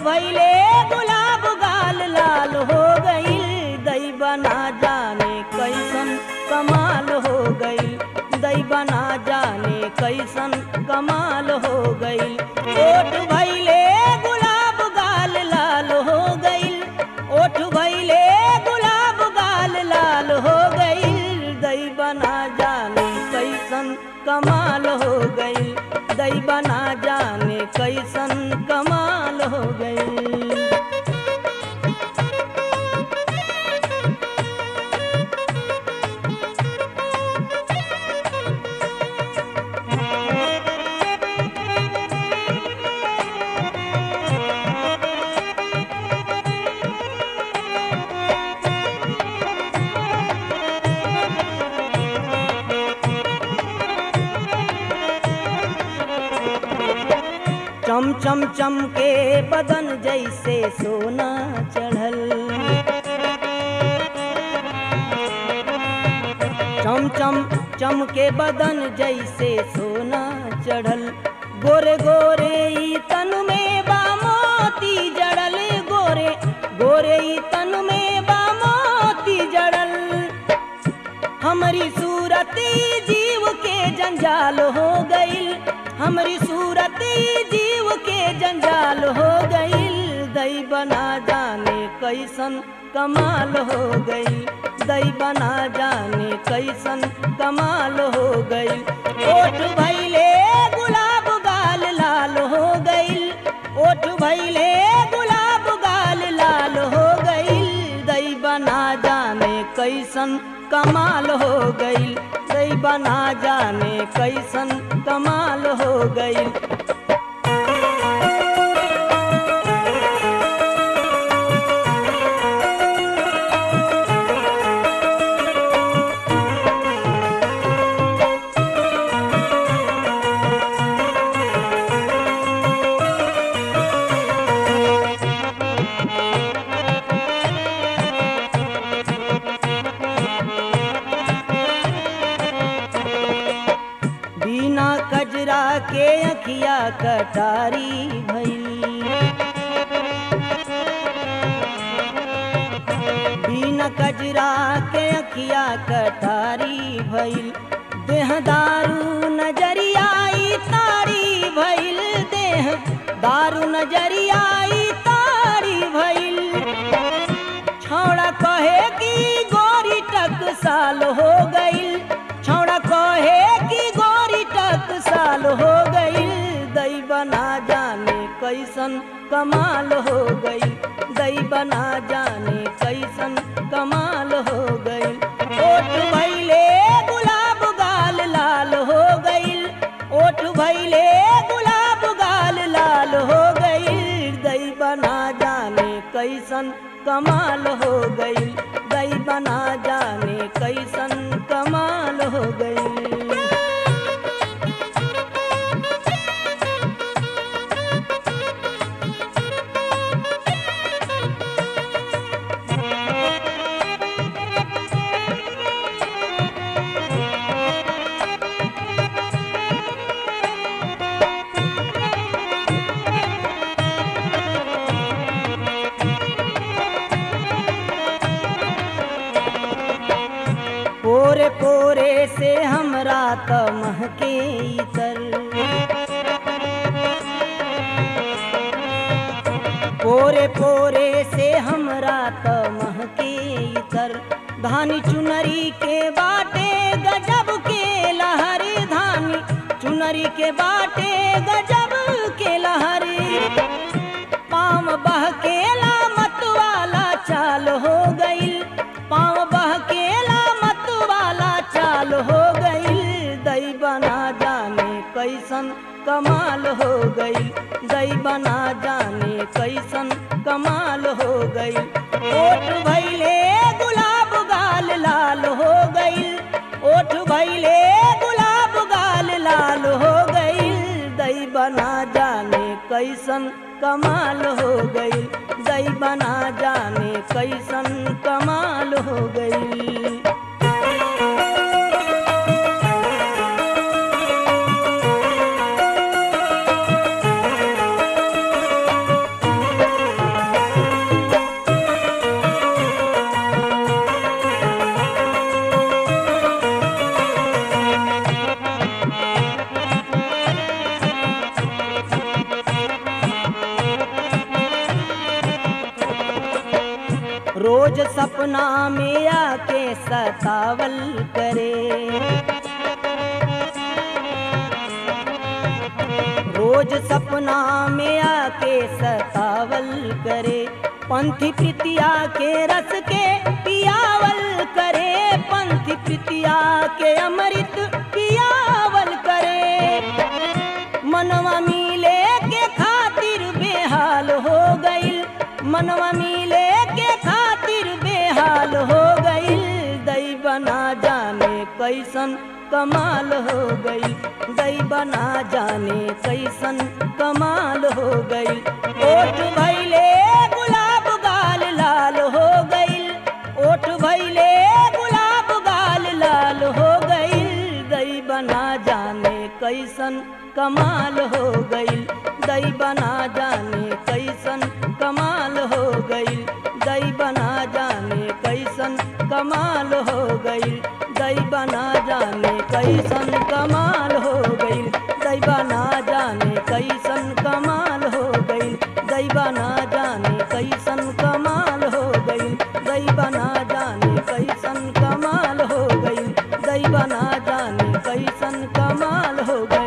भैले गुलाब गाल लाल हो गईल दई बना जाने कैसन कमाल हो गईल दई बना जाने कैसन कमाल हो गईल ओठ भैले गुलाब गाल लाल हो गईल ओठ भैले गुलाब गाल लाल हो गईल दई बना जाने कैसन कमाल हो गईल दई बना जाने कैसन कमाल हो गईल चम चम चम के बदन जैसे सोना चढ़ल चम चम चम के बदन जैसे सोना चढ़ल गोरे गोरे ई तन में बा मोती जड़ल गोरे गोरे ई तन में बा मोती जड़ल हमारी सूरत जीव के जंजाल हो गईल हमारी सूरत जीव के जंजाल हो गईल दई बना जाने कैसन कमाल हो गईल दई बना जाने कैसन कमाल हो गईल ओठ भैले गुलाब गाल लाल हो गईल ओठ भैले गुलाब गाल लाल हो गईल दई बना जाने कैसन कमाल हो गईल दई बना जाने कैसन कमाल हो गईल बिना कजरा के अखिया कटारी भई बिना कजरा के अखिया कटारी भइल देह दारू नजरियाई तारी भइल देह दारू नजरियाई तारी भइल छौड़ा कहे कि गोरी टक साल हो गईल छौड़ा कहे कि गोरी टक साल हो गईल दई बना जाने कैसन कमाल हो गईल दई बना जाने कैसन कमाल हो गईल ओठ भैले गुलाब गाल लाल हो गईल ओठ भैले गुलाब गाल लाल हो गईल दई बना जाने कैसन कमाल हो गईल दई बना जाने कैसन कमाल हो गईल पोरे पोरे से हमरा त महके इतर पोरे पोरे से हमरा त महके इतर धानी चुनरी के बाटे गजब के लहरी धानी चुनरी के बाटे गजब के लहरी पाम बहकेला मत वाला चाल हो गईल पाँव बहकेला मत वाला चाल हो गईल दई बना जाने कैसन कमाल हो गईल दई बना जाने कैसन कमाल हो गईल ओठ भैले गुलाब गाल लाल हो गईल ओठ भैले गुलाब गाल लाल हो गईल दई बना जाने कैसन कमाल हो गईल दई बना जाने कैसन कमाल हो गईल रोज सपना में आके सतावल करे रोज सपना में आके सतावल करे पंथी प्रीतिया के रस के पियावल करे पंथी प्रीतिया के अमृत पियावल करे मनवा मिले के खातिर बेहाल हो गईल मनवा मिले के खातिर बेहाल हो गईल दई बना जाने कैसन कमाल हो गई दई बना जाने कैसन कमाल हो गई ओठ भैले गुलाब गाल लाल हो गईल ओठ भैले गुलाब गाल लाल हो गईल दई बना जाने कैसन कमाल हो गईल दई बना जाने कैसन कमाल हो गईल दई बना जाने कैसन कमाल हो गईल दई बना जाने कैसन कमाल हो गईल दई बना जाने कैसन कमाल हो गईल दई बना जाने कैसन कमाल हो गईल दई बना जाने कैसन कमाल हो गईल दई बना जाने कैसन कमाल हो गईल